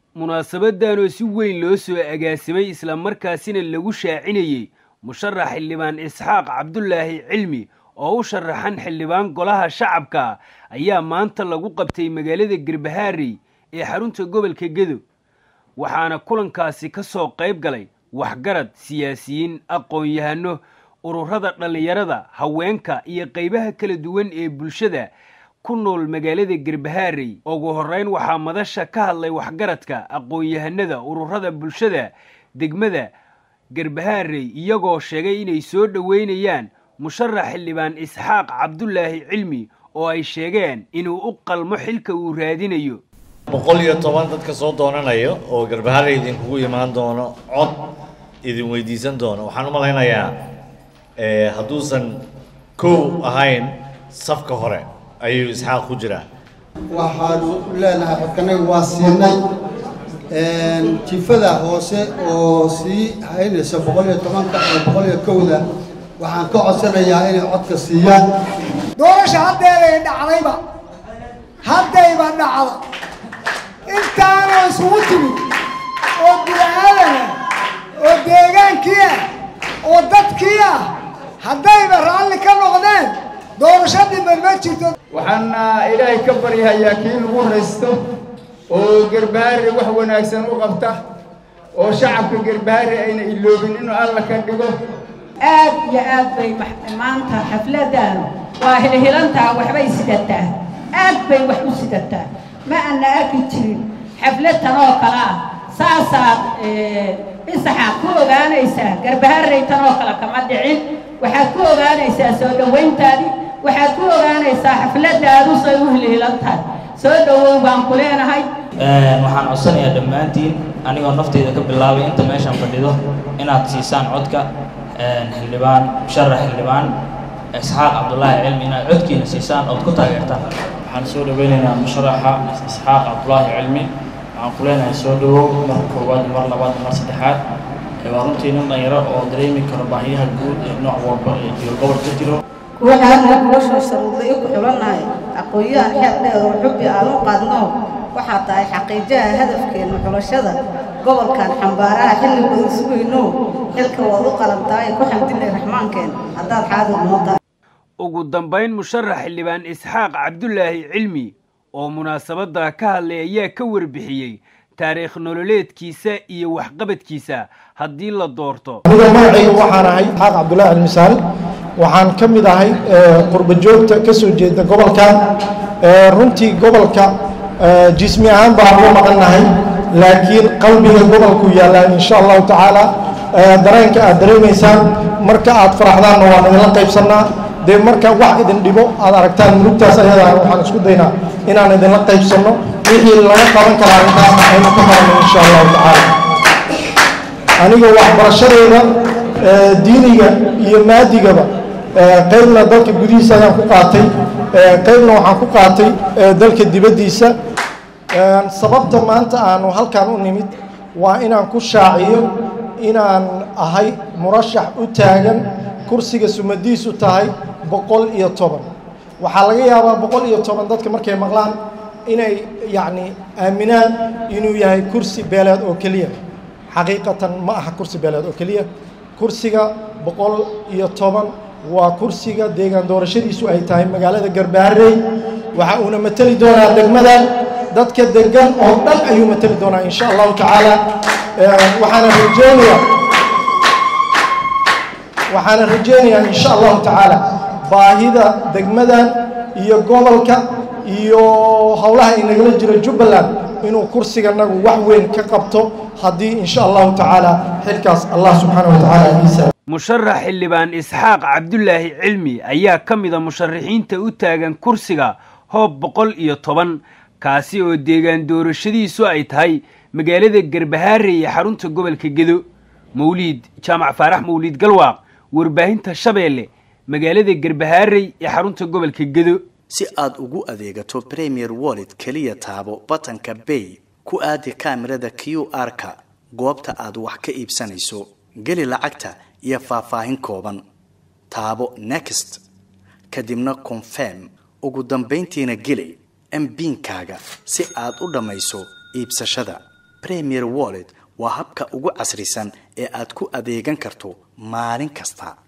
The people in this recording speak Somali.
munaasabadan oo si weyn loo soo agaasimay islamarkaasina lagu shaacinayey musharax xildhibaan isxaaq cabdulaahi cilmi oo u sharaxan xildhibaan golaha shacabka ayaa maanta lagu qabtay magaalada garbahaarey ee xarunta gobolka gedo waxaana kulankaasi ka soo qayb galay waxgarad siyaasiyiin aqoon-yahano ururada dhallinyarada haweenka iyo qaybaha kala duwan ee bulshada ku nool magaalada garbahaarey ugu horreyn waxaa madasha ka hadlay waxgaradka aqoon-yahanada ururada bulshada degmada garbahaarey iyagoo sheegay inay soo dhoweynayaan musharax xildhibaan isxaaq cabdulaahi cilmi oo ay sheegeen inuu u qalmo xilka uu raadinayo boqol iyo toban dadka soo doonanayo oo garbahaarey idinkugu imaan doono cod idin weydiisan doono waxaan u malaynayaa hadduusan kow ahayn safka hore ayuu isxaaq ku jiraa waxaanu leenahay xodkanaga waa siinay jifada hoose oo sii haynaysa boqol iyo tobanka iyo boqol iyo kowda waxaan ka codsanayaa inay codka siiyaan doorasha haddeeday dhacdayba haddayba dhacda intaanoo isugu timid oo bini-aadana oo deegaankii ah oo dadkii ah haddayba raalli ka noqdeen doorashadiiba ma jirto waxaana ilaahay ka baryahayaa kii lagu raysto oo garbahaare wax wanaagsan u qabta oo shacabka garbahaare ayna iloobin inuu alla ka dhigo aad iyo aad bay maanta xafladaan waa hilhilantaa waxbay sidataa aad bay wax u sidataa ma ana arki jirin xaflad tan oo kale ah saasaad isaxaad ku ogaanaysaa garbaharey tan oo kale kama dhicin waxaad ku ogaanaysaa soo dhowayntaadii waxaad ku ogaanaysaa xafladaadu say u hilhilan tahay soo dhowow baan ku leenahay waxaan codsanayaa dhammaantiin anigoo nafteyda ka bilaabay inta meeshaan fadhido inaad siisaan codka xildhibaan musharax xildhibaan isxaaq cabdulaahi cilmi inaad codkiina siisaan ood ku taageertaan waxaan soo dhaweynaynaa musharaxa isxaaq cabdulaahi cilmi waxaan ku leenahay soo dhawow mar koowaad mar labaad mar saddexaad waa runtii nin dhalinyaro oo dareemi karo baahiyaha guud ee nooc walba ee jiro gobol ka jiro waxaana nolosha sharuuday ku xulannahay aqoon-yahan xeer dheer oo xubbi aan u qaadno waxaa tahay xaqiijaha hadafkeenna xulashada gobolkan xambaaraha xilli badan sugayno xilka waad u qalantahay ku xamdinay raxmaankeen haddaad xaadir noo tahay ugu dambayn musharax xildhibaan isxaaq cabdulaahi cilmi oo munaasabadda ka hadlay ayaa ka warbixiyey taariikh nololeedkiisa iyo waxqabadkiisa haddii la doorto aniga magacayga waxaan ahay isxaaq cabdulaahi cilmisaal waxaan ka mid ahay qurba joogta ka soo jeeda gobolkan runtii gobolka jismi ahaan baan uga maqannahay laakiin qalbiga gobolku yaallaan insha allahu tacaala dareenka aad dareemaysaan marka aad faraxdaanna waan idinla qaybsannaa dee marka wax idin dhibo aad aragtaan murugtaas ayadaan waxaan isku daynaa inaan idinla qaybsanno wixii laga qaban karaa intaasna aynu ka qabanno insha allahu tacaala aniga waxbarashadayda diiniga iyo maadigaba qaybna dalka gudihiisa ayaan ku qaatay qaybna waxaan ku qaatay dalka dibaddiisa sababta maanta aanu halkan u nimid waa inaan ku shaaciyo inaan ahay murashax u taagan kursiga sumadiisu tahay boqol iyo toban waxaa laga yaabaa boqol iyo toban dadka markay maqlaan inay yacni aaminaan inuu yahay kursi beeleed oo keliya xaqiiqatan ma aha kursi beeleed oo keliya kursiga boqol iyo toban waa kursiga deegaan doorashadiisu ay tahay magaalada garbaharey waxa uuna mateli doonaa degmadan dadka degan oo dhan ayuu mateli doonaa insha allahu tacaala waxaana rajeynayaa waxaana rajeynayaa insha allahu tacaala baahida degmadan iyo gobolka iyo howlaha inagala jiro jubbaland inuu kursiganagu wax weyn ka qabto haddii insha allahu tacaala xilkaas allah subxaana wa tacaala iisa musharax xildhibaan isxaaq cabdulaahi cilmi ayaa ka mida musharaxiinta u taagan kursiga hoob boqol iyo toban kaasi oo deegaan doorashadiisu ay tahay magaalada garbahaare iyo xarunta gobolka gedo mawliid jaamac faarax mawliid galwaaq warbaahinta shabeelle magaalada garbahaarey ee xarunta gobolka gedo si aad ugu adeegato premier wallet keliya taabo batanka bay ku aadi kaamirada q r-ka goobta aad wax ka iibsanayso geli lacagta iyo faahfaahin kooban taabo next kadibna confirm ugu dambayntiina geli mbiinkaaga si aad u dhammayso iibsashada premier wallet waa habka ugu casrisan ee aad ku adeegan karto maalin kasta